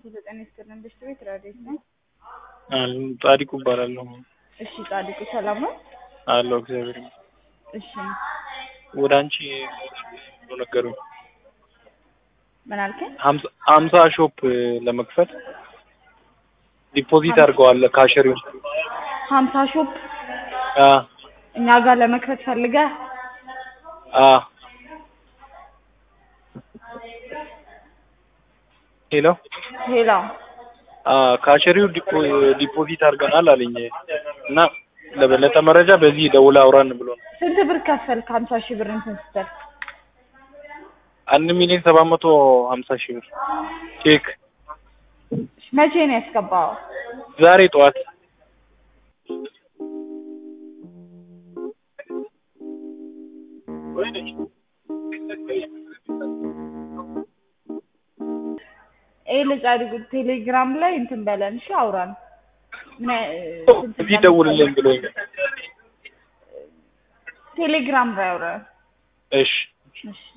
ዘጠኝ ይስጥልን በሽታ ቤት ራዴት ነው። ጻዲቁ እባላለሁ። እሺ ጻድቁ ሰላም ነው? አለሁ እግዚአብሔር ይመስገን። እሺ ወደ አንቺ ብሎ ነገሩኝ። ምን አልከኝ? ሀምሳ- ሀምሳ ሾፕ ለመክፈት ዲፖዚት አድርገዋል ካሸሪው። ሀምሳ ሾፕ አ እኛ ጋር ለመክፈት ፈልገህ አ ሄሎ ሌላ አ ካሸሪው ዲፖ- ዲፖዚት አድርገናል አለኝ እና ለበለጠ መረጃ በዚህ ደውላ አውራን ብሎ ነው። ስንት ብር ከፈልክ? ሀምሳ ሺህ ብር እንትን ስትል አንድ ሚሊዮን ሰባት መቶ ሀምሳ ሺህ ብር ቼክ መቼ ነው ያስገባው? ዛሬ ጠዋት ይሄ ለጻድቁ ቴሌግራም ላይ እንትን በለን እሺ፣ አውራን ምን ያ- ስንት እዚህ ደውልልኝ ብሎኝ ቴሌግራም ላይ አውራን እሺ እሺ